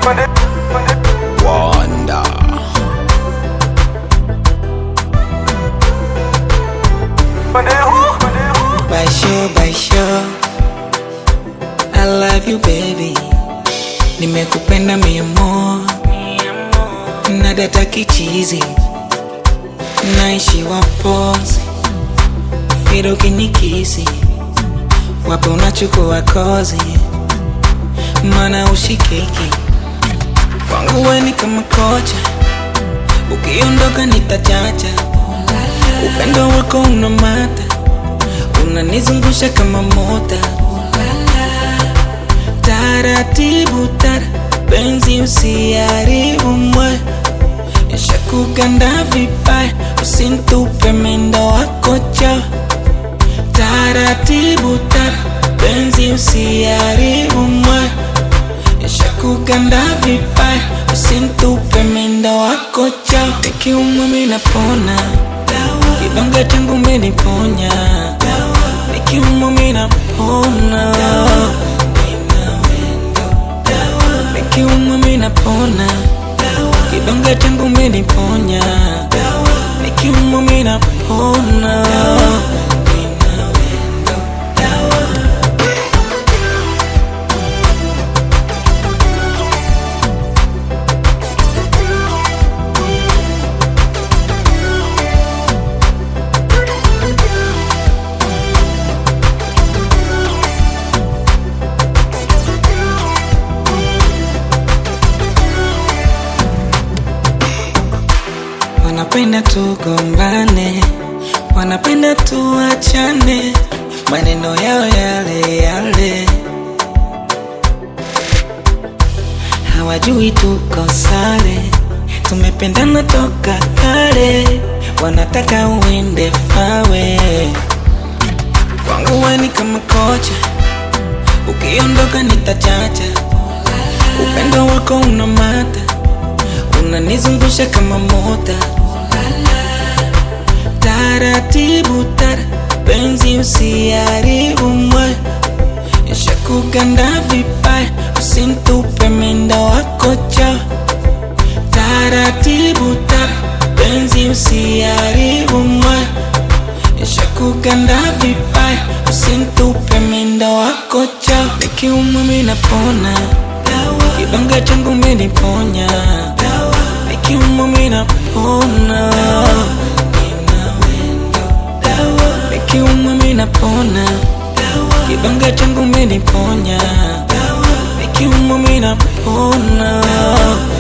Wanda. Baisho, baisho I love you baby Nimekupenda mia mo na data kichizi Naishi wapozi Fido kinikisi Wape unachukua kozi Mana ushikiki Kwangu we ni kama kocha Ukiondoka nitachacha Upendo wako unamata unanizungusha kama mota taratibu tara penzi usiharibu moyo ishakuganda vibaya usintupe mendo wako cho taratibu tara penzi usiharibu moyo ishakuganda vibaya usintupe mendo wako cho nikiumwa minapona kidonge changu meniponya nikiumwa minapona nikiumwa minapona kidonge changu meniponya nikiumwa minapona wanapenda tugombane, wanapenda tuachane, maneno yao yale yale, hawajui tuko sare, tumependana toka kale, wanataka uende fawe. Kwangu we ni kama kocha, ukiondoka nitachacha, upendo wako unamata unanizungusha kama mota taratibu tara penzi usiharibu moyo ishakuganda vibaya usintupe mendo wako cho taratibu tara penzi usiharibu moyo ishakuganda vibaya usintupe mendo wako cho nikiumwa minapona kidonge changu meniponya nikiumwa minapona nikiumwa minapona kidonge changu meniponya nikiumwa minapona